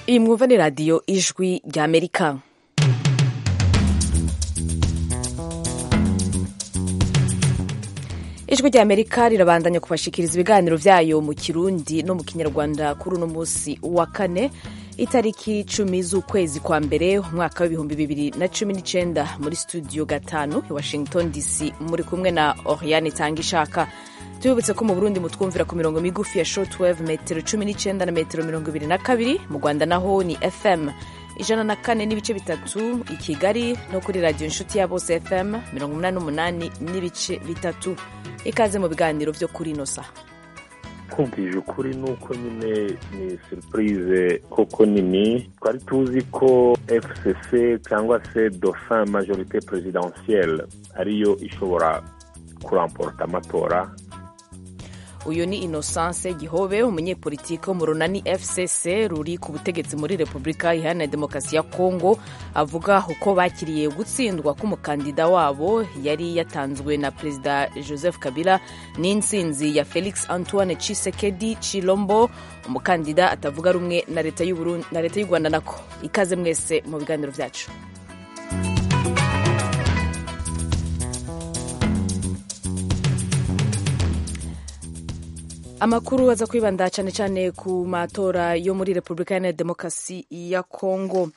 iyi mwumva ni radiyo ijwi ry'amerika ijwi ry'amerika rirabandanya kubashikiriza ibiganiro byayo mu kirundi no mu kinyarwanda kuri uno munsi wa kane itariki icumi z'ukwezi kwa mbere umwaka w'ibihumbi bibiri na cumi n'icyenda muri studio gatanu i washington dc muri kumwe na oriane tangishaka tubibutse ko mu burundi mutwumvira ku mirongo migufi ya shortwave metero cumi n'icyenda na metero mirongo ibiri na kabiri mu rwanda naho ni fm ijana na kane n'ibice bitatu i kigali no kuri radiyo inshuti ya bose fm mirongo umunani n'umunani n'ibice bitatu ikaze mu biganiro byo kuri ino saha kumvije ukuri ni uko nyine ni surprise koko nini twari tuzi ko fcc cyangwa se dauphin majorite presidentielle ariyo ishobora kuramporota amatora uyu ni innocence gihobe umunyepolitiki wo mu runani fcc ruri ku butegetsi muri repubulika iharanira demokarasi ya kongo avuga uko bakiriye gutsindwa k'umukandida wabo yari yatanzwe na perezida joseph kabila n'insinzi ya felix antoine cisekedi chilombo umukandida atavuga rumwe na leta y'u rwanda nako ikaze mwese mu biganiro byacu amakuru aza kwibanda cyane cyane ku matora yo muri repubulika iharanira demokarasi ya kongo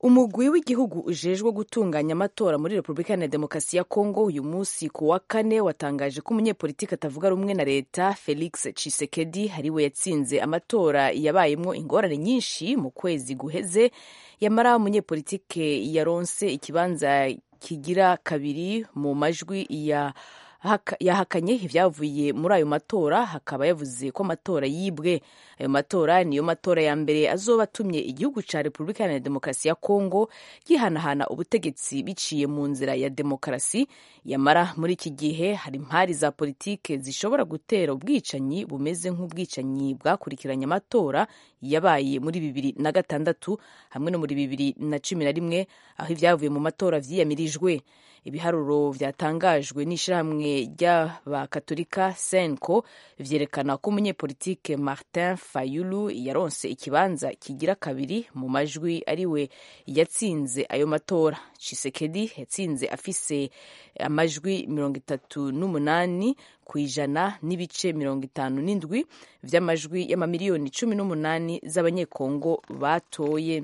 umugwi w'igihugu ujejwe gutunganya amatora muri repubulika iharanira demokarasi ya kongo uyu munsi ku wa kane watangaje ko umunyepolitiki atavuga rumwe na leta felix cisekedi ariwe yatsinze amatora yabayemo ingorane nyinshi mu kwezi guheze yamara umunyepolitike yaronse ikibanza kigira kabiri mu majwi ya yahakanye ibyavuye muri ayo matora hakaba yavuze ko amatora yibwe ayo matora niyo matora ya mbere azoba atumye igihugu cya repubulika iharanira demokarasi ya kongo yihanahana ubutegetsi biciye mu nzira ya demokarasi yamara muri iki gihe hari impari za politike zishobora gutera ubwicanyi bumeze nk'ubwicanyi bwakurikiranye amatora yabaye muri bibiri na gatandatu hamwe no muri bibiri na cumi na rimwe aho ibyavuye mu matora vyiyamirijwe ibiharuro byatangajwe n'ishyirahamwe ry'abakatolika senko byerekana ko umunyepolitike martin fayulu yaronse ikibanza kigira kabiri mu majwi ariwe yatsinze ayo matora cisekedi yatsinze afise amajwi mirongo itatu n'umunani ku ijana n'ibice mirongo itanu n'indwi by'amajwi y'amamiliyoni cumi n'umunani z'abanyekongo batoye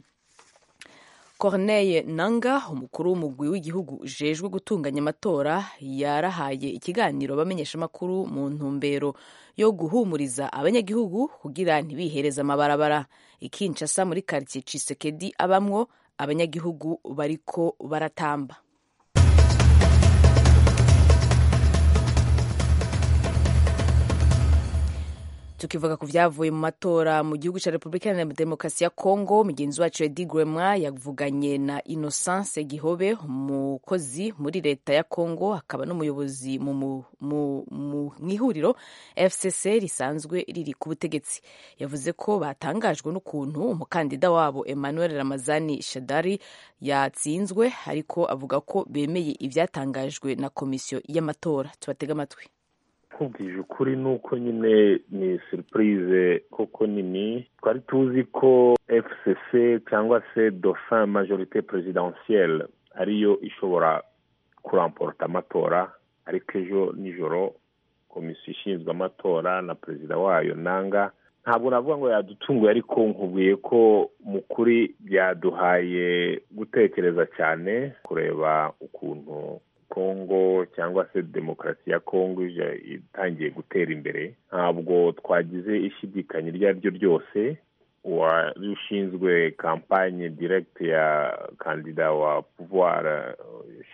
corneille nanga umukuru w'umugwi w'igihugu ujejwe gutunganya amatora yarahaye ikiganiro abamenyeshamakuru mu ntumbero yo guhumuriza abanyagihugu kugira ntibihereze amabarabara ikinshasa muri karitsiye cisekedi abamwo abanyagihugu bariko baratamba tukivuga ku byavuye mu matora mu gihugu cya repubulika iharanira demokarasi ya kongo mugenzi wacu edi grema yavuganye na innocence gihobe umukozi muri leta ya kongo akaba n'umuyobozi mu ihuriro fcc risanzwe riri ku butegetsi yavuze ko batangajwe n'ukuntu umukandida wabo emmanuel ramazani shadari yatsinzwe ariko avuga ko bemeye ibyatangajwe na komisiyo y'amatora tubatega amatwi kumvije ukuri ni uko nyine ni surprise koko nini twari tuzi ko fcc cyangwa se dauphin majorite presidentielle ariyo ishobora kuramporota amatora ariko ejo nijoro komisiyo ishinzwe amatora na perezida wayo nanga ntabwo navuga ngo yadutunguye ariko nkubwiye ko mu kuri byaduhaye gutekereza cyane kureba ukuntu kongo cyangwa se demokarasi ya kongo itangiye gutera imbere ntabwo twagize ishidikanya iryo ari ryo ryose wari ushinzwe kampanye diregiti ya kandida wa pouvoir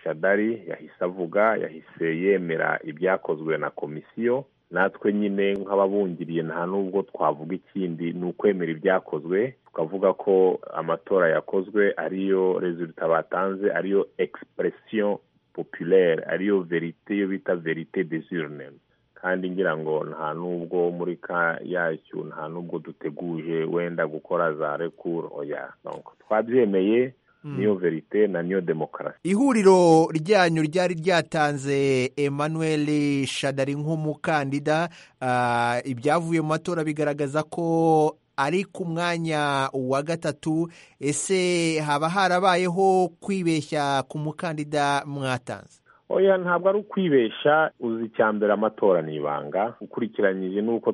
shadari yahise avuga yahise yemera ibyakozwe na komisiyo natwe nyine nk'ababungiriye nta n'ubwo twavuga ikindi ni ukwemera ibyakozwe tukavuga ko amatora yakozwe ariyo rezilita batanze ariyo egisipuresiyo populaire ariyo verite iyo bita verite urne kandi ngira ngo nta n'ubwo muri ka yacyo nta n'ubwo duteguje wenda gukora za rekuru oya twabyemeye niyo verite na niyo demokarasi ihuriro ryanyu ryari ryatanze emmanuel shadari nk'umukandida ibyavuye mu matora bigaragaza ko ari ku mwanya wa gatatu ese haba harabayeho kwibeshya ku mukandida mwatanze oya ntabwo ari ukwibeshya uzi icya mbere amatora ni ibanga ukurikiranyije n'uko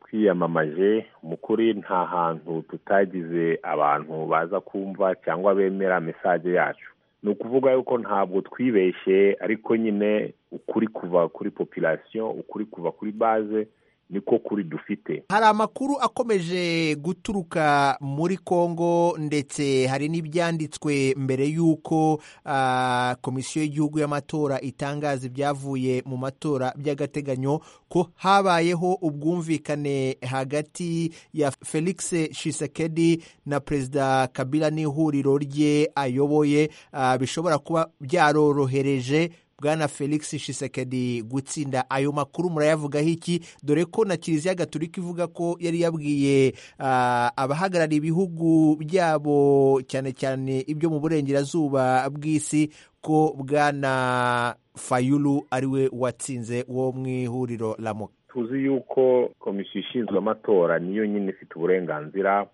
twiyamamaje mu kuri nta hantu tutagize abantu baza kumva cyangwa bemera mesaje yacu ni ukuvuga yuko ntabwo twibeshye ariko nyine ukuri kuva kuri populasiyo ukuri kuva kuri baze niko kuri dufite hari amakuru akomeje guturuka muri congo ndetse hari n'ibyanditswe mbere y'uko uh, komisiyo y'igihugu y'amatora itangaza ibyavuye mu matora by'agateganyo ko habayeho ubwumvikane hagati ya felix shisekedi na perezida kabila n'ihuriro rye ayoboye uh, bishobora kuba byarorohereje bwana felix shisekedi gutsinda ayo makuru murayavugaho iki dore ko na kiliziya gaturika ivuga ko yari yabwiye abahagarariye ibihugu byabo cyane cyane ibyo mu burengerazuba bw'isi ko bwana fayulu ariwe watsinze wo mu ihuriro ramuka tuzi yuko komisiyo ishinzwe amatora niyo nyine ifite uburenganzira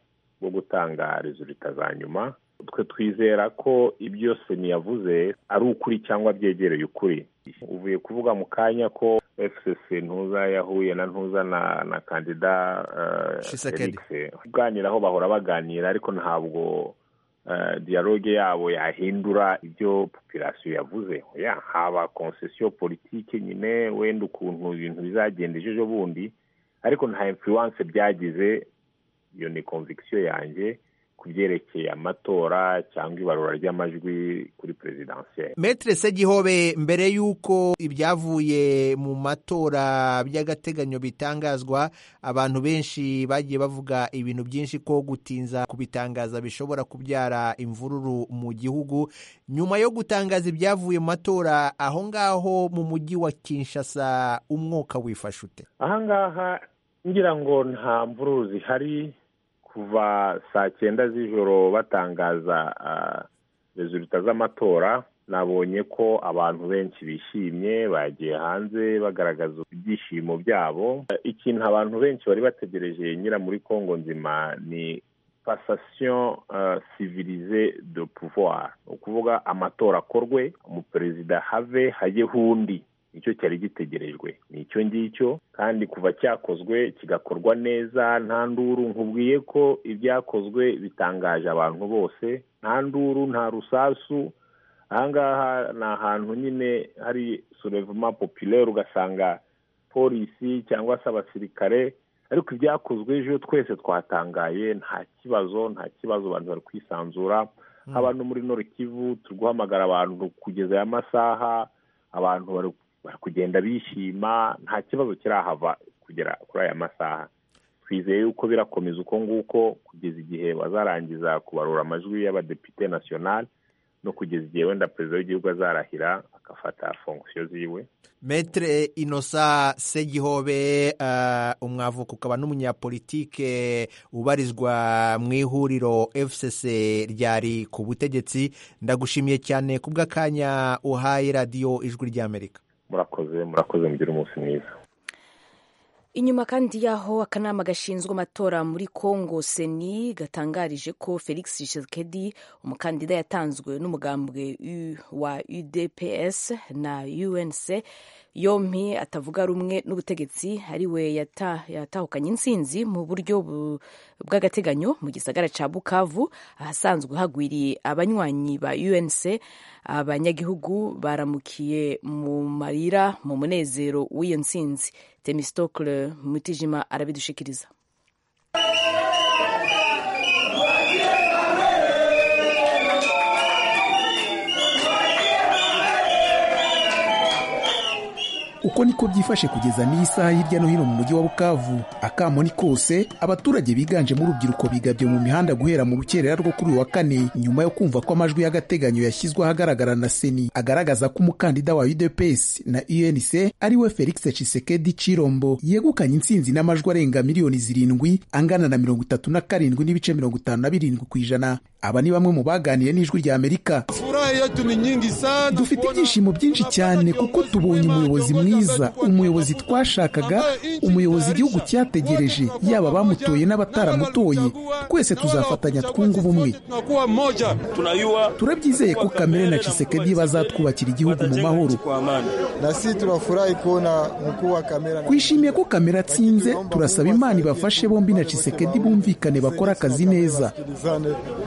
bwo gutanga rezulita za nyuma twe twizera ko ibyo seni yavuze ari ukuri cyangwa byegereye ukuri uvuye kuvuga mu kanya ko fcc ntuza yahuye na ntuza na na kandida Tshisekedi. kuganiraho bahora baganira ariko ntabwo dialogue yabo yahindura ibyo population yavuze ya haba concession politike nyine wenda ukuntu ibintu bizagenda ejo bundi ariko nta influence byagize iyo ni conviction yanjye ku byerekeye amatora cyangwa ibarura ry'amajwi kuri perezidansiyeri metere segihobe mbere y'uko ibyavuye mu matora by'agateganyo bitangazwa abantu benshi bagiye bavuga ibintu byinshi ko gutinza kubitangaza bishobora kubyara imvururu mu gihugu nyuma yo gutangaza ibyavuye mu matora aho ngaho mu mujyi wa kinshasa umwuka wifashe ute aha ngaha ngira ngo nta mvururu zihari kuva saa cyenda z'ijoro batangaza rezulita z'amatora nabonye ko abantu benshi bishimye bagiye hanze bagaragaza ibyishimo byabo ikintu abantu benshi bari bategereje nyira muri congo nzima ni pasasiyo sivirize de pouvoir ni ukuvuga amatora akorwe umuperezida have hajyeho undi nicyo cyari gitegerejwe ni icyo ngicyo kandi kuva cyakozwe kigakorwa neza nta nduru nkubwiye ko ibyakozwe bitangaje abantu bose nta nduru nta rusasu ahangaha ni ahantu nyine hari surevuma populaire ugasanga polisi cyangwa se abasirikare ariko ibyakozwe ejo twese twatangaye nta kibazo nta kibazo abantu bari kwisanzura haba no muri norikivu turi guhamagara abantu kugeza aya masaha abantu bari bari kugenda bishima nta kibazo kirahava kugera kuri aya masaha twizeye yuko birakomeza uko nguko kugeza igihe bazarangiza kubarura amajwi y'abadepite nasiyonali no kugeza igihe wenda perezida w'igihugu azarahira agafata fongusiyo ziwe metere inosa segihobe uh, umwavuka ukaba n'umunyapolitike ubarizwa mu ihuriro fcc ryari ku butegetsi ndagushimiye cyane ku bw'akanya uhaye radiyo ijwi ry'amerika murakoze murakoze mugire umunsi mwiza Inyuma kandi yaho akanama gashinzwe amatora muri Congo Seni gatangarije ko Felix Tshisekedi umukandida yatanzwe n'umugambwe wa UDPS na UNC yompi atavuga rumwe n'ubutegetsi ari we yata, yatahukanye insinzi mu buryo bw'agateganyo mu gisagara ca Bukavu ahasanzwe hagwiriye abanywanyi ba UNC abanyagihugu baramukiye mu marira mu munezero w'iyo nsinzi Temistocle Mutijima arabidushikiriza uko niko byifashe kugeza n'isaha hirya no hino mu mujyi wa bukavu akamo ni kose abaturage biganjemo urubyiruko bigabye mu mihanda guhera mu rukerera rwo kuri uyu wa kane nyuma yo kumva ko amajwi y'agateganyo yashyizwe ahagaragara na seni agaragaza ko umukandida wa udps na unc ari we felix cisekedi cirombo yegukanye intsinzi n'amajwi arenga miliyoni zirindwi angana na mirongo itatu na karindwi n'ibice mirongo itanu na birindwi ku ijana aba ni bamwe mu baganiye n'ijwi ry'amerika Furaha yetu ni nyingi sana, dufite ibyishimo byinshi cyane kuko tubonye umuyobozi mwiza umuyobozi twashakaga umuyobozi igihugu cyategereje yaba abamutoye n'abataramutoye twese tuzafatanya twunga ubumwe turabyizeye ko kamere na cisekedi bazatwubakira igihugu mu mahoro nasi turafurahi kubona mukuru wa kamera twishimiye ko kamera atsinze turasaba imana ibafashe bombi na cisekedi bumvikane bakora akazi neza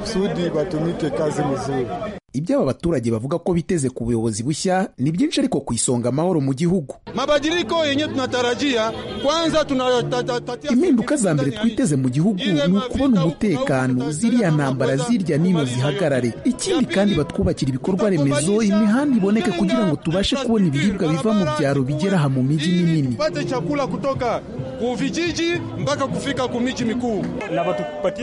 sudi batumike kazi muzuri ibyo aba baturage bavuga ko biteze ku buyobozi bushya ni byinshi ariko ku isonga amahoro mu gihugu mabadiliko yenye tunatarajia kwanza tunatatia impinduka za mbere twiteze mu gihugu ni ukubona umutekano ziriya ntambara zirya nino zihagarare ikindi kandi batwubakira ibikorwa remezo imihanda iboneke kugira ngo tubashe kubona ibiribwa biva mu byaro bigera aha mu mijyi minini tupate chakula kutoka kuvijiji mpaka kufika ku miji mikuu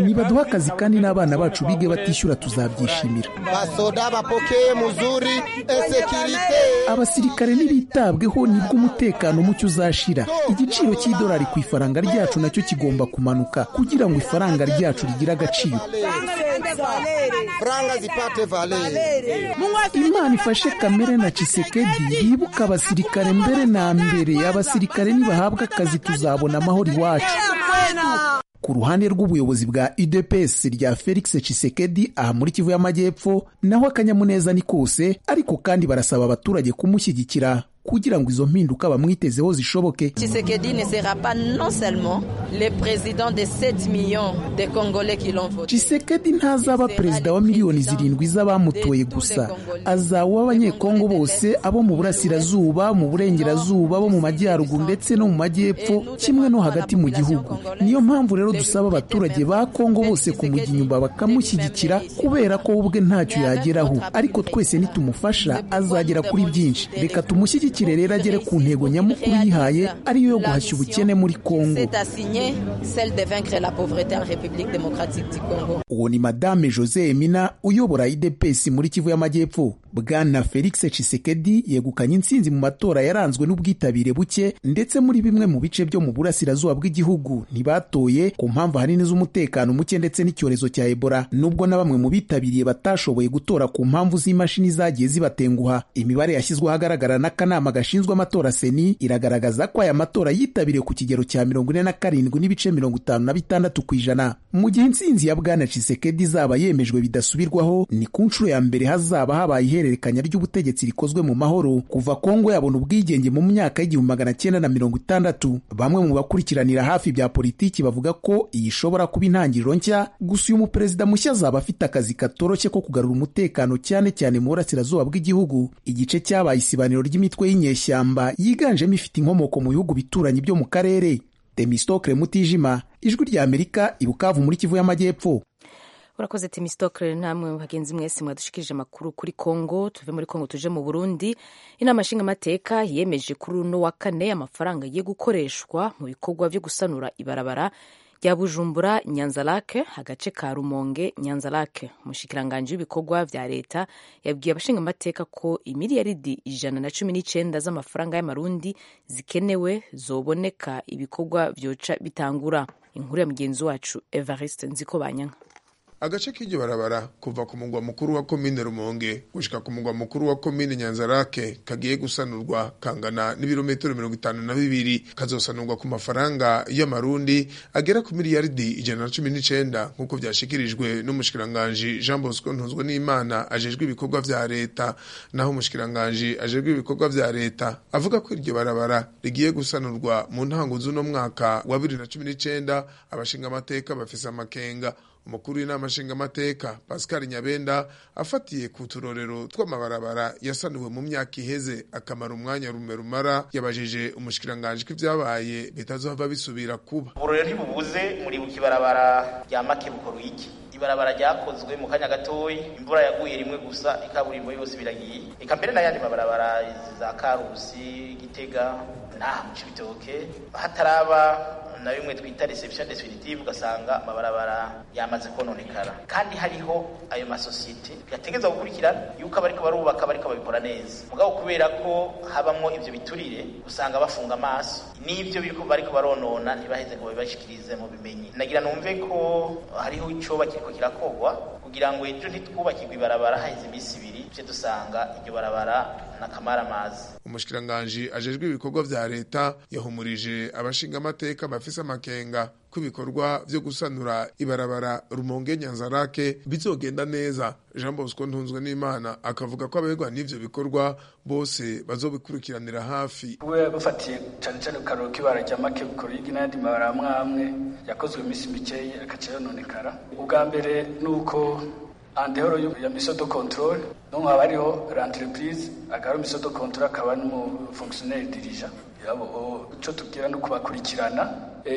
nibaduha akazi kandi n'abana bacu bige batishyura tuzabyishimira basoda bapokeye muzuri esekirite abasirikare ntibitabweho nibwo umutekano mucyo uzashira igiciro cy'idolari ku ifaranga ryacu nacyo kigomba kumanuka kugira ngo ifaranga ryacu rigire agaciro franga zipate valeri imana ifashe kamere na cisekedi yibuka abasirikare mbere na mbere abasirikare nibahabwa akazi tuzabona amahoro iwacu ku ruhande rw'ubuyobozi bwa UDPS rya Felix Tshisekedi aha muri Kivu y'Amajyepfo naho akanyamuneza ni kose ariko kandi barasaba abaturage kumushyigikira kugira ngo izo mpinduka bamwitezeho zishoboke Tshisekedi ne sera pas non seulement le président de 7 millions de Congolais qui l'ont voté. Tshisekedi ntazaba perezida wa miliyoni zirindwi z'abamutoye gusa azaba uw'abanyekongo bose abo mu burasirazuba mu burengerazuba bo mu majyaruguru ndetse no mu majyepfo kimwe no hagati mu gihugu niyo mpamvu rero dusaba abaturage ba kongo bose kumujya inyuma bakamushyigikira kubera ko we ubwe ntacyo yageraho ariko twese nitumufasha azagera kuri byinshi reka tumushyigikire rero agere ku ntego nyamukuru yihaye ariyo yo guhashya ubukene muri kongo C'est assigné celle de vaincre la pauvreté en République démocratique du Congo. uwo ni madame jose emina uyobora idepesi muri kivu y'amajyepfo bwana felix cisekedi yegukanye intsinzi mu matora yaranzwe n'ubwitabire buke ndetse muri bimwe mu bice byo mu burasirazuba bw'igihugu ntibatoye ku mpamvu ahanini z'umutekano muke ndetse n'icyorezo cya ebola nubwo na bamwe mu bitabiriye batashoboye gutora ku mpamvu z'imashini zagiye zibatenguha imibare yashyizwe ahagaragara n'akanama gashinzwe amatora seni iragaragaza ko aya matora yitabiriwe ku kigero cya mirongo ine na karindwi n'ibice mirongo itanu na bitandatu ku ijana mu gihe intsinzi ya bwana cisekedi izaba yemejwe bidasubirwaho ni ku nshuro ya mbere hazaba habaye ihererekanya ry'ubutegetsi rikozwe mu mahoro kuva kongo yabona ubwigenge mu myaka y'igihumbi magana cyenda na mirongo itandatu bamwe mu bakurikiranira hafi bya politiki bavuga ko iyi ishobora kuba intangiriro nshya gusa uyu muperezida mushya azaba afite akazi katoroshye ko kugarura umutekano cyane cyane mu burasirazuba bw'igihugu igice cyabaye isibaniro ry'imitwe y'inyeshyamba yiganjemo ifite inkomoko mu bihugu bituranyi byo mu karere demistokre mutijima ijwi rya amerika ibukavu muri kivu y'amajyepfo urakoze timisitokere namwe mu bagenzi mwese mwadushikirije amakuru kuri kongo tuve muri kongo tuje mu burundi inama nshingamateka yemeje kuri uno wa kane amafaranga agiye gukoreshwa mu bikorwa byo gusanura ibarabara rya bujumbura nyanzarake agace ka rumonge nyanzarake umushyikiranganje w'ibikorwa bya leta yabwiye abashingamateka ko imiliyaridi ijana na cumi n'icyenda z'amafaranga y'amarundi zikenewe zoboneka ibikorwa byoca bitangura inkuru ya mugenzi wacu evariste nziko banyanka agace k'iryo barabara kuva ku mugwa mukuru wa komine rumonge gushika ku mugwa mukuru wa komine nyanzarake kagiye gusanurwa kangana n'ibirometero mirongo itanu na bibiri kazosanurwa ku mafaranga y'amarundi agera ku miliyaridi ijana na cumi n'icenda nk'uko vyashikirijwe n'umushikiranganji jean bosco ntuzwe n'imana ajejwe ibikorwa vya leta naho umushikiranganji ajejwe ibikorwa vya leta avuga ko iryo barabara rigiye gusanurwa mu ntango z'uno mwaka wa bibiri na cumi n'icenda abashingamateka bafise amakenga umukuru w'inama nshingamateka pascal nyabenda afatiye ku turorero tw'amabarabara yasanuwe mu myaka iheze akamara umwanya rume rumara yabajije umushikiranganji ko ibyabaye bitazohava bisubira kuba uburorero ntibubuze muribuka ibarabara rya makebuko ruyigi ibarabara ryakozwe mu kanya gatoyi imvura yaguye rimwe gusa ikaburimbo yose biragiye eka mbere n'ayandi mabarabara za karusi gitega naha mu cibitoke hataraba na bimwe twita reception definitive ugasanga amabarabara yamaze kononekara kandi hariho ayo masosiyete yategereza gukurikirana yuko abariko barubaka bariko babikora neza mugabo kubera ko habamwo ivyo biturire usanga bafunga amaso n'ivyo biriko bariko baronona ntibaheze ngo babibashikirize mu bimenyi nagira numve ko hariho icoba kiriko kirakogwa kugira ngo ejo ntitwubakirwe ibarabara haheze iminsi ibiri tuje dusanga iryo barabara nakamara amazi umushikiranganji ajejwe ibikorwa vya leta yahumurije abashinga amateka bafise amakenga ko ibikorwa vyo gusanura ibarabara rumonge nyanzarake bizogenda neza jean bosco ntunzwe n'imana akavuga ko abaregwa n'ivyo bikorwa bose bazobikurikiranira hafi we bafatiye cane cane ku karorero k'ibara rya make bukorigi n'ayandi mabara amwe amwe yakozwe iminsi mikeyi agaca yononekara ubwa mbere ni uko andehoro ya mission de contrôle donc haba hariho l'entreprise akaba mission de contrôle akaba n'umufonctionnaire dirija yabo ico tubwira ni ukubakurikirana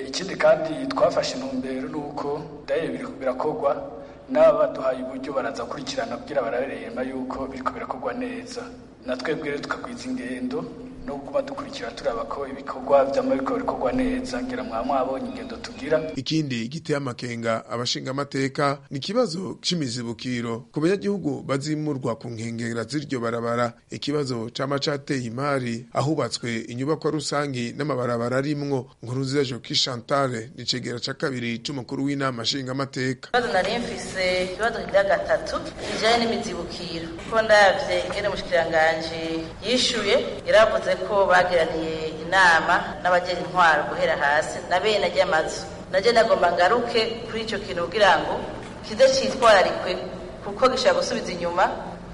ikindi kandi twafashe intumbero ni uko daye birakogwa n'aba baduhaye uburyo baraza kurikirana kugira barabereyema yuko biriko birakogwa neza na twebwe rero tukagwiza ingendo no kuba dukurikira turaba ko ibikorwa by'amabiko bikorwa neza ngira mwaba mwabonye ingendo tugira ikindi giteye amakenga abashinga amateka ni ikibazo c'imizibukiro ku banyagihugu bazimurwa ku nkengera z'iryo barabara ikibazo cama cateye imari ahubatswe inyubakwa rusangi n'amabarabara arimwo nkurunziza joki chantale ni cegera ca kabiri c'umukuru w'inama nshinga amateka ikibazo nari mfise ikibazo kira gatatu kijanye n'imizibukiro kuko ndavye ingene umushikiranganje yishuye yaravuze ko bagiraniye inama n'abagera intwaro guhera hasi na bene ry'amazu najye nagomba ngaruke kuri icyo kintu kugira ngo kize cyitwararikwe kuko gishobora gusubiza inyuma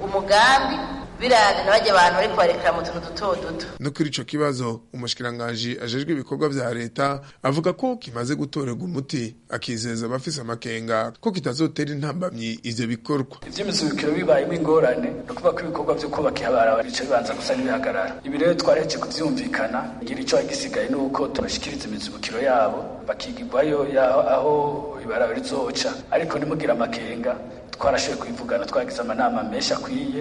umugambi birane nabajya abantu bari kwarekera mu tuntu duto duto no kuri ico kibazo umushikiranganji ajejwe ibikorwa vya leta avuga ko kimaze gutorerwa umuti akizeza abafise amakenga ko kitazotera intambamyi ivyo bikorwa ivy'imizibukiro bibayemo ingorane no kuvuga ko ibikorwa vyo kubaka ihabarabara bica bibanza gusa n'ibihagarara ibi rero twaretse kuvyumvikana ngira ico hagisigaye ni uko tubashikiriza imizibukiro yabo bakigirwayo aho ibarabara rizoca ariko nimugire amakenga twarashoboye kwivugana twagize amanama menshi akwiye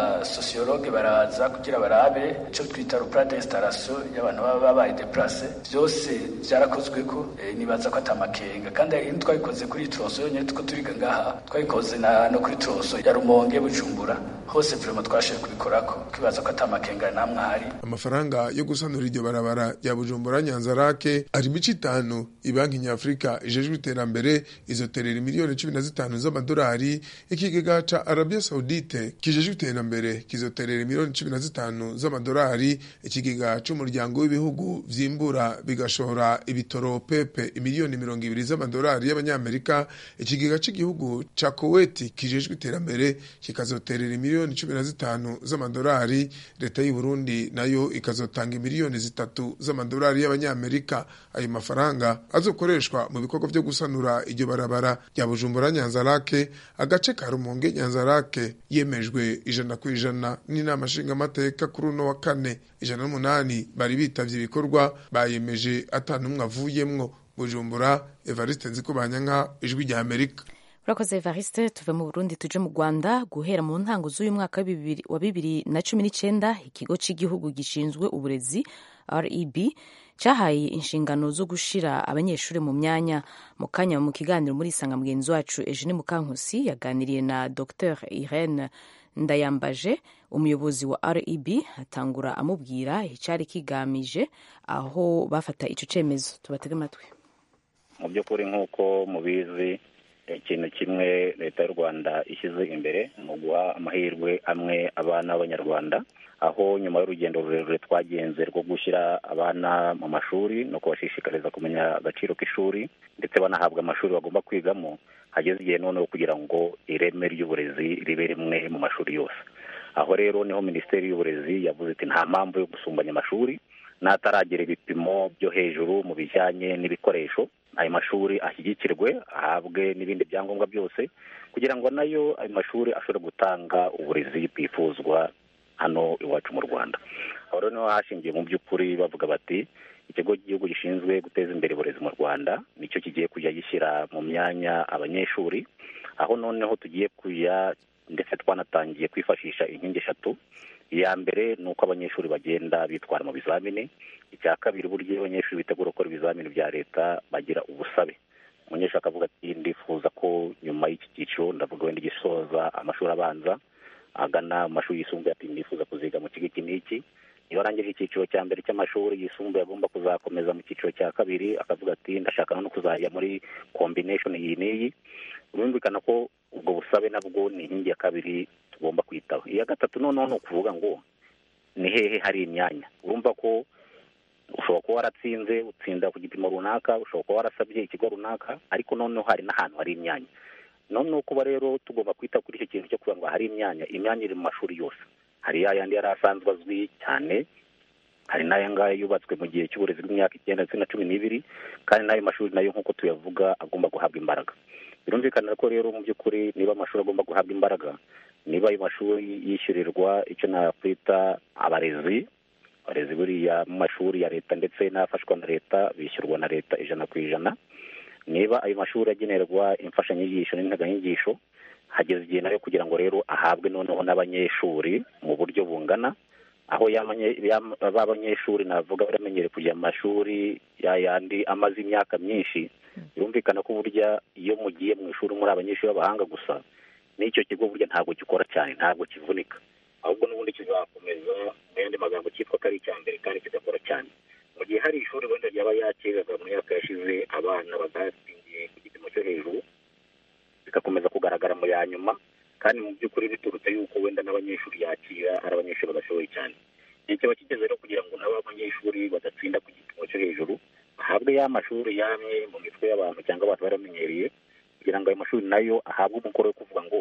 n'abasosiyologe baraza kugira barabe icyo twita rupura d'installation y'abantu baba babaye deplace byose byarakozwe ko nibaza ko atamakenga kandi hari twabikoze kuri troso nyine tuko turiga ngaha twabikoze no kuri troso ya rumonge bujumbura hose vraiment twashoboye kubikora ko twibaza ko atamakenga namwe ahari amafaranga yo gusanura iryo barabara ya bujumbura nyanzarake ari imico itanu ibanki nyafurika ijejwe iterambere izoterera miliyoni cumi na zitanu z'amadolari ikigega ca Arabia Saudite kijeje iterambere kizoterera miliyoni 15 z'amadolari ikigega c'umuryango w'ibihugu vyimbura bigashora ibitoro pepe imiliyoni 20 z'amadolari y'abanyamerika ikigega c'igihugu ca Kuwait kijeje iterambere kikazoterera miliyoni 15 z'amadolari leta y'u Burundi nayo ikazotanga miliyoni zitatu z'amadolari y'abanyamerika ayo mafaranga azokoreshwa mu bikorwa byo gusanura iryo barabara rya Bujumbura Nyanzarake agace ka rumonge nyanzarake yemejwe ijana ku ijana n'inama nshingamateka kuri uno wa kane ijana n'umunani bari bitavye ibikorwa bayemeje atanu umwe avuyemwo bujumbura evariste nzikubanya nka ijwi rya amerika urakoze evariste tuve mu burundi tuje mu rwanda guhera mu ntango z'uyu mwaka wa bibiri na cumi n'icenda ikigo cy'igihugu gishinzwe uburezi reb cyahaye inshingano zo gushira abanyeshuri mu myanya mu kanya mu kiganiro muri isanga mugenzi wacu Eugene Mukankusi yaganiriye na Dr Irene Ndayambaje umuyobozi wa REB atangura amubwira icyari kigamije aho bafata icyo cyemezo tubatege amatwi mu by'ukuri nk'uko mubizi ikintu kimwe leta y'u rwanda ishyize imbere ni uguha amahirwe amwe abana b'abanyarwanda aho nyuma y'urugendo rurerure twagenze rwo gushyira abana mu mashuri no kubashishikariza kumenya agaciro k'ishuri ndetse banahabwa amashuri bagomba kwigamo hageze igihe noneho kugira ngo ireme ry'uburezi ribe rimwe mu mashuri yose aho rero niho minisiteri y'uburezi yavuze iti nta mpamvu yo gusumbanya amashuri n'ataragera ibipimo byo hejuru mu bijyanye n'ibikoresho ayo mashuri ashyigikirwe ahabwe n'ibindi byangombwa byose kugira ngo nayo ayo mashuri ashobore gutanga uburezi bwifuzwa hano iwacu mu rwanda aho rero niho hashingiye mu by'ukuri bavuga bati ikigo cy'igihugu gishinzwe guteza imbere uburezi mu rwanda nicyo kigiye kujya gishyira mu myanya abanyeshuri aho noneho tugiye kujya ndetse twanatangiye kwifashisha inkingi eshatu iya mbere ni uko abanyeshuri bagenda bitwara mu bizamini icya kabiri uburyo iyo abanyeshuri bitegura gukora ibizamini bya leta bagira ubusabe umunyeshuri akavuga ati ndifuza ko nyuma y'iki cyiciro ndavuga wenda igisoza amashuri abanza agana mu mashuri yisumbuye ati ndifuza kuziga mu kigo iki n'iki iyo arangije icyiciro cya mbere cy'amashuri yisumbuye agomba kuzakomeza mu cyiciro cya kabiri akavuga ati ndashaka no kuzajya muri kombineshoni iyi n'iyi birumvikana ko ubwo busabe nabwo ni inkingi ya kabiri tugomba kwitaho iya gatatu noneho ni ukuvuga ngo ni hehe hari imyanya urumva ko ushobora kuba waratsinze utsinda ku gipimo runaka ushobora kuba warasabye ikigo runaka ariko noneho hari n'ahantu hari imyanya noneho kuba rero tugomba kwita kuri icyo kintu cyo kugira ngo hari imyanya imyanya iri mu mashuri yose hari ya yandi yari asanzwe azwi cyane hari n'aya ngaya yubatswe mu gihe cy'uburezi bw'imyaka icyenda ndetse na cumi n'ibiri kandi n'ayo mashuri nayo nk'uko tuyavuga agomba guhabwa imbaraga birumvikana ko rero mu by'ukuri niba amashuri agomba guhabwa imbaraga niba ayo mashuri yishyurirwa icyo nakwita abarezi abarezi buriya mu mashuri ya leta ndetse n'afashwa na leta bishyurwa na leta ijana ku ijana niba ayo mashuri agenerwa imfashanyigisho n'integanyigisho hageze igihe nayo kugira ngo rero ahabwe noneho n'abanyeshuri mu buryo bungana aho b'abanyeshuri navuga baramenyereye kujya mu mashuri yandi amaze imyaka myinshi birumvikana ko burya iyo mugiye mu ishuri muri abanyeshuri b'abahanga gusa n'icyo kigo burya ntabwo gikora cyane ntabwo kivunika ahubwo n'ubundi kizakomeza mu yandi magambo cyitwa ko ari icya mbere kandi kidakora cyane mu gihe hari ishuri wenda ryaba yakiraga mu myaka yashize abana badatsindiye ku gipimo cyo hejuru bigakomeza kugaragara mu ya nyuma kandi mu by'ukuri biturutse yuko wenda n'abanyeshuri yakira ari abanyeshuri badashoboye cyane igihe kiba kigeze rero kugira ngo nabo abanyeshuri badatsinda ku gipimo cyo hejuru bahabwe ya mashuri yamye mu mitwe y'abantu cyangwa abantu baramenyereye kugira ngo ayo mashuri nayo ahabwe umukoro wo kuvuga ngo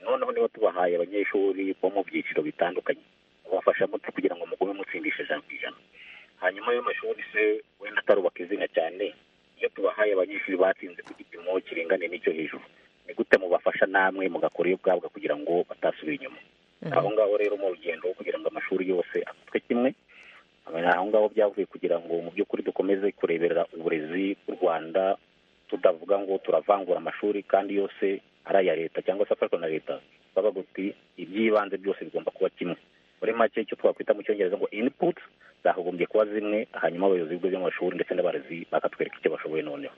noneho niba tubahaye abanyeshuri bo mu byiciro bitandukanye babafasha muti kugira ngo mugume mutsindisha ijana ku ijana hanyuma ayo mashuri se wenda atarubaka izina cyane iyo tubahaye abanyeshuri batsinze ku gipimo kiringane n'icyo hejuru ni gute mubafasha namwe mugakora iyo ubwabwa kugira ngo batasubira inyuma aho ngaho rero mu rugendo kugira ngo amashuri yose afatwe kimwe aho ngaho byavuye kugira ngo mu by'ukuri dukomeze kurebera uburezi bw'u rwanda tudavuga ngo turavangura amashuri kandi yose ari aya leta cyangwa se afashwa na leta bavuga uti iby'ibanze byose bigomba kuba kimwe muri make icyo twakwita mu cyongereza ngo inputs zagombye kuba zimwe hanyuma abayobozi b'ibigo by'amashuri ndetse n'abarezi bakatwereka icyo bashoboye noneho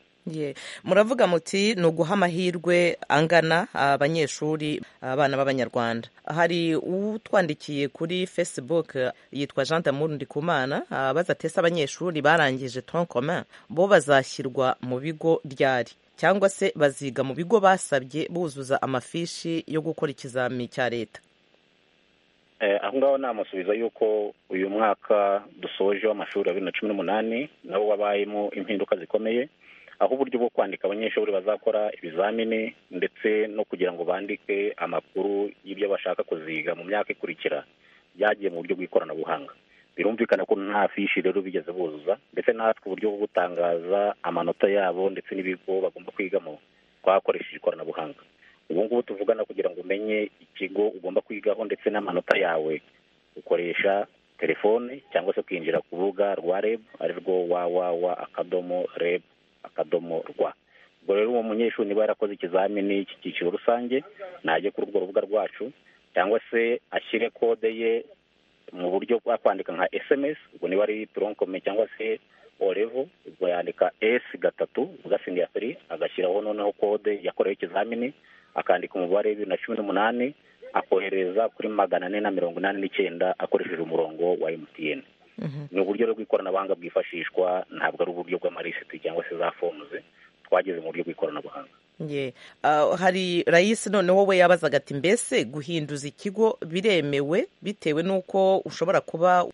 muravuga muti ni uguha amahirwe angana abanyeshuri abana b'abanyarwanda hari utwandikiye kuri facebook yitwa jean damour ndikumana abaza atese abanyeshuri barangije tonkoma bo bazashyirwa mu bigo ryari cyangwa se baziga mu bigo basabye buzuza amafishi yo gukora ikizami cya leta aho ngaho namusubiza yuko uyu mwaka dusoje w'amashuri ya bibiri na cumi n'umunani nawo wabayemo impinduka zikomeye aho uburyo bwo kwandika abanyeshuri bazakora ibizamini ndetse no kugira ngo bandike amakuru y'ibyo bashaka kuziga mu myaka ikurikira byagiye mu buryo bw'ikoranabuhanga birumvikana ko nta fishi rero bigeze buzuza ndetse natwe uburyo bwo gutangaza amanota yabo ndetse n'ibigo bagomba kwigamo twakoresheje ikoranabuhanga ubu ngubu tuvugana kugira ngo umenye ikigo ugomba kwigaho ndetse n'amanota yawe ukoresha telefone cyangwa se ukinjira ku rubuga rwa reb arirwo wawawa akadomo reb akadomo rwa ubwo rero uwo munyeshuri niba yarakoze ikizamini cy'icyiciro rusange najye kuri urwo rubuga rwacu cyangwa se ashyire kode ye mu buryo bwa kwandika nka esemesi ubwo niba ari toronkome cyangwa se orevo ubwo yandika esi gatatu ugasinga ya feri agashyiraho noneho kode yakorewe ikizamini akandika umubare bibiri na cumi n'umunani akohereza kuri magana ane na mirongo inani n'icyenda akoresheje umurongo wa emutiyeni ni uburyo bw'ikoranabuhanga bwifashishwa ntabwo ari uburyo bw'amalisiti cyangwa se za fomuze twageze mu buryo bw'ikoranabuhanga hari rayisi noneho we yabazaga ati mbese guhinduza ikigo biremewe bitewe n'uko ushobora kuba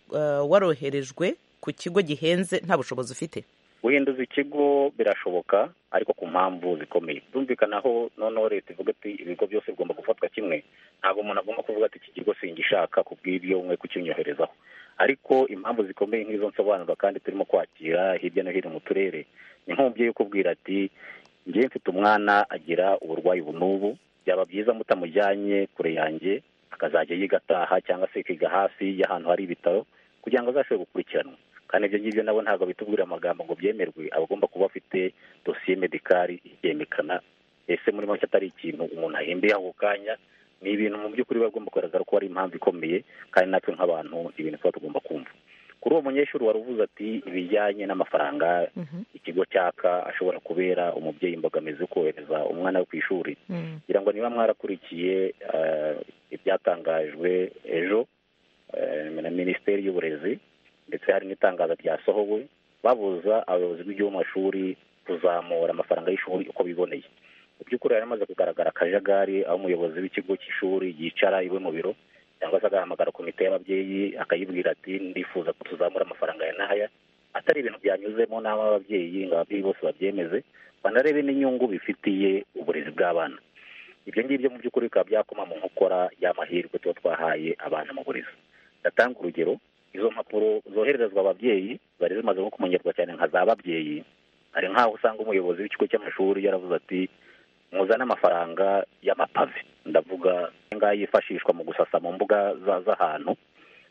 waroherejwe ku kigo gihenze nta bushobozi ufite guhinduza ikigo birashoboka ariko ku mpamvu zikomeye byumvikanaho noneho leta ivuga ati ibigo byose bigomba gufatwa kimwe ntabwo umuntu agomba kuvuga ati iki kigo singishaka ku bw'ibyo mwe kukinyoherezaho ariko impamvu zikomeye nk'izo nsobanura kandi turimo kwakira hirya no hino mu turere ni nk'umubyeyi ukubwira ati ngewe mfite umwana agira uburwayi n'ubu byaba byiza mutamujyanye kure yanjye akazajya yiga ataha cyangwa se ikiga hafi y'ahantu hari ibitaro kugira ngo azashobore gukurikiranwa kandi ibyo ngibyo nabo ntabwo bitubwira amagambo ngo byemerwe abagomba kuba afite dosiye medikari ibyemekana ese muri make atari ikintu umuntu ahembeye ako kanya ni ibintu mu by'ukuri biba bigomba kugaragara ko ari impamvu ikomeye kandi natwe nk'abantu ibintu tuba tugomba kumva kuri uwo munyeshuri wari uvuze ati ibijyanye n'amafaranga ikigo cyaka ashobora kubera umubyeyi imbogamizi yo kohereza umwana we ku ishuri kugira ngo niba mwarakurikiye ibyatangajwe ejo na minisiteri y'uburezi ndetse hari n'itangazo ryasohowe babuza abayobozi b'igihugu mu mashuri kuzamura amafaranga y'ishuri uko biboneye mu by'ukuri hari hamaze kugaragara akajagari aho umuyobozi w'ikigo cy'ishuri yicara iwe mu biro cyangwa se agahamagara komite y'ababyeyi akayibwira ati ndifuza ko tuzamura amafaranga ya n'aya atari ibintu byanyuzemo n'aho ababyeyi ngo ababyeyi bose babyemeze banarebe n'inyungu bifitiye uburezi bw'abana ibyo ngibyo mu by'ukuri bikaba byakoma mu nkokora y'amahirwe tuba twahaye abana mu burezi ndatanga urugero izo mpapuro zohererezwa ababyeyi zari zimaze nko kumenyerwa cyane nka za babyeyi hari nk'aho usanga umuyobozi w'ikigo cy'amashuri yaravuze ati muzane amafaranga y'amapave ndavuga ngaho yifashishwa mu gusasa mu mbuga z'ahantu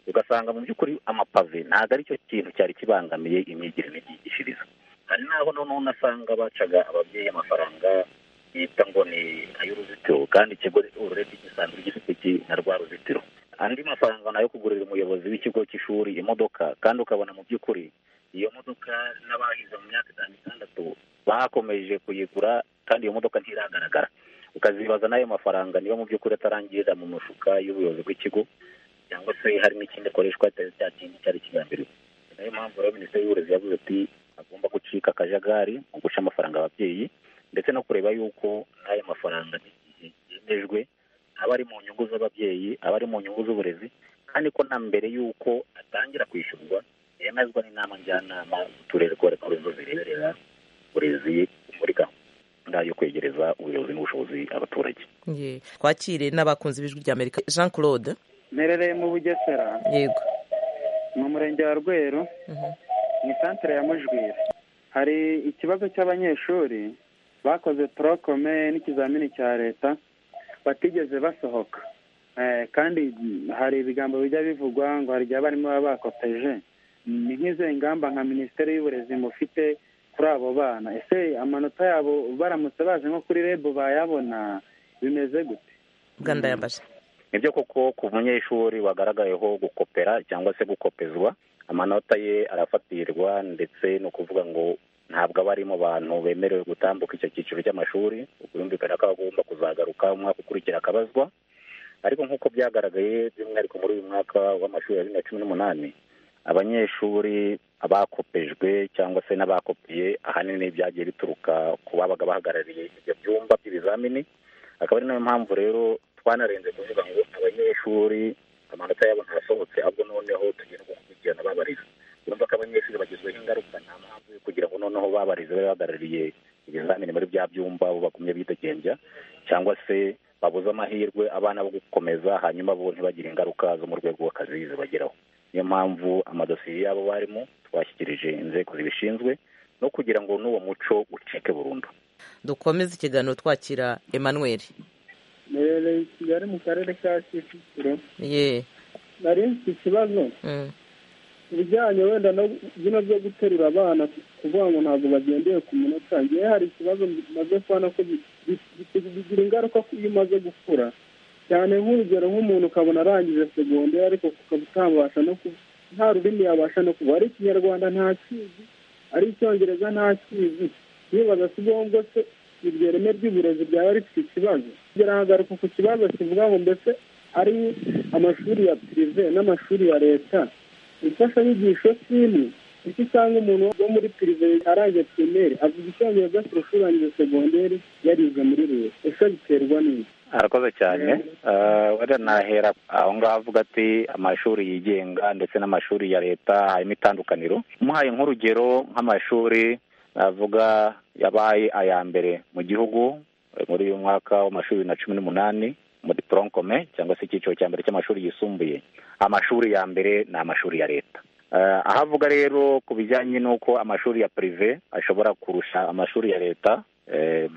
ugasanga mu by'ukuri amapave ntabwo aricyo kintu cyari kibangamiye imyigire n'imyigishirize hari n'aho noneho unasanga bacaga ababyeyi amafaranga bita ngo ni ay'uruzitiro kandi ikigo urebye gisanzwe gifite na rwa ruzitiro andi mafaranga nayo kugurira umuyobozi w'ikigo cy'ishuri imodoka kandi ukabona mu by'ukuri iyo modoka n'abahize mu myaka itanu itandatu bakomeje kuyigura kandi iyo modoka ntiragaragara ukazibaza n'ayo mafaranga niba mu by'ukuri atarangirira mu mufuka y'ubuyobozi bw'ikigo cyangwa se hari n'ikindi akoreshwa cya kintu cyari kigambiriwe niyo mpamvu rero minisiteri y'uburezi yavuze ati agomba gucika akajagari mu guca amafaranga ababyeyi ndetse no kureba yuko n'ayo mafaranga yemejwe aba ari mu nyungu z'ababyeyi aba ari mu nyungu z'uburezi kandi ko na mbere y'uko atangira kwishyurwa yemezwa n'inama njyanama z'uturere ko ari zo zireberera uburezi muri gahunda yo kwegereza ubuyobozi n'ubushobozi abaturage twakire n'abakunzi b'ijwi ry'amerika jean claude mperereye mu bugesera yego mu murenge wa rweru mu isantere ya mujwira hari ikibazo cy'abanyeshuri bakoze torokome n'ikizamini cya leta batigeze basohoka kandi hari ibigambo bijya bivugwa ngo hari igihe abarimu baba bakoteje ni nk'izo ngamba nka minisiteri y'uburezi mufite kuri abo bana ese amanota yabo baramutse baje nko kuri rebu bayabona bimeze gute uganda yambaje ni byo koko ku munyeshuri wagaragayeho gukopera cyangwa se gukopezwa amanota ye arafatirwa ndetse ni ukuvuga ngo ntabwo aba ari mu bantu bemerewe gutambuka icyo cyiciro cy'amashuri birumvikana ko agomba kuzagaruka umwaka ukurikira akabazwa ariko nk'uko byagaragaye by'umwihariko muri uyu mwaka w'amashuri ya bibiri na cumi n'umunani abanyeshuri abakopejwe cyangwa se n'abakopiye ahanini byagiye bituruka ku babaga bahagarariye ibyo byumba by'ibizamini akaba ari nayo mpamvu rero twanarenze kuvuga ngo abanyeshuri amanota yabo ntasohotse ahubwo noneho tugira gukurikirana babariza urumva ko abanyeshuri bagizweho ingaruka nta mpamvu yo kugira ngo noneho babarize babe bahagarariye ibizamini muri bya byumba aho bagumye bidegembya cyangwa se babuze amahirwe abana bo gukomeza hanyuma bo ntibagire ingaruka zo mu rwego rw'akazi zibageraho niyo mpamvu amadosiye y'abo barimo twashyikirije inzego zibishinzwe no kugira ngo n'uwo muco ucike burundu dukomeze ikiganiro twakira emmanuel mperereye i kigali mu karere ka kicukiro yeee nari mfite ikibazo ibijyanye wenda no bino byo guterura abana kuvuga ngo ntabwo bagendeye ku munota ngewe hari ikibazo bimaze kubona ko bigira ingaruka iyo umaze gukura cyane nk'urugero nk'umuntu ukabona arangije segonderi ariko ukaba utabasha no nta rurimi yabasha no kuba ari ikinyarwanda ntakizi ari icyongereza ntakizi nibaza si ngombwa se iryo reme ry'uburezi ryaba rifite ikibazo birahagaruka ku kibazo kivuga ngo mbese ari amashuri ya pirive n'amashuri ya leta imfashanyigisho si imwe kuko usanga umuntu wo muri pirive arangije pirimeri avuga icyongereza kurusha urangije segonderi yarize muri leta ese biterwa n'iki arakoze cyane wenda nahera aho ngaho avuga ati amashuri yigenga ndetse n'amashuri ya leta harimo itandukaniro umuhaye nk'urugero nk'amashuri navuga yabaye aya mbere mu gihugu muri uyu mwaka w'amashuri bibiri na cumi n'umunani muri poronkome cyangwa se icyiciro cya mbere cy'amashuri yisumbuye amashuri ya mbere ni amashuri ya leta aho avuga rero ku bijyanye n'uko amashuri ya pirive ashobora kurusha amashuri ya leta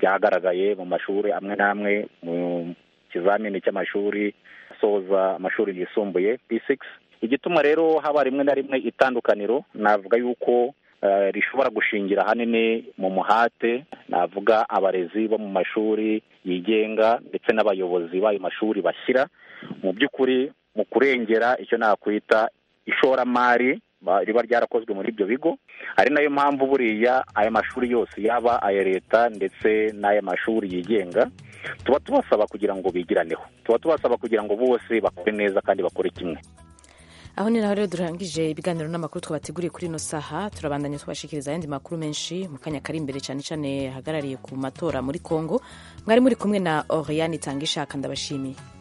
byagaragaye mu mashuri amwe n'amwe mu kizamini cy'amashuri asoza amashuri yisumbuye p6 igituma rero haba rimwe na rimwe itandukaniro navuga yuko rishobora gushingira ahanini mu muhate navuga abarezi bo mu mashuri yigenga ndetse n'abayobozi b'ayo mashuri bashyira mu by'ukuri mu kurengera icyo nakwita ishoramari riba ryarakozwe muri ibyo bigo ari nayo mpamvu buriya aya mashuri yose yaba aya leta ndetse n'ay'amashuri yigenga tuba tubasaba kugira ngo bigiraneho tuba tubasaba kugira ngo bose bakore neza kandi bakore kimwe aho ni naho rero durangije ibiganiro n'amakuru twabateguriye kuri ino saha turabandanya tubashikiriza ayandi makuru menshi mu kanya kari imbere cyane cyane hagarariye ku matora muri congo mwari muri kumwe na oriyani itanga ishaka ndabashimiye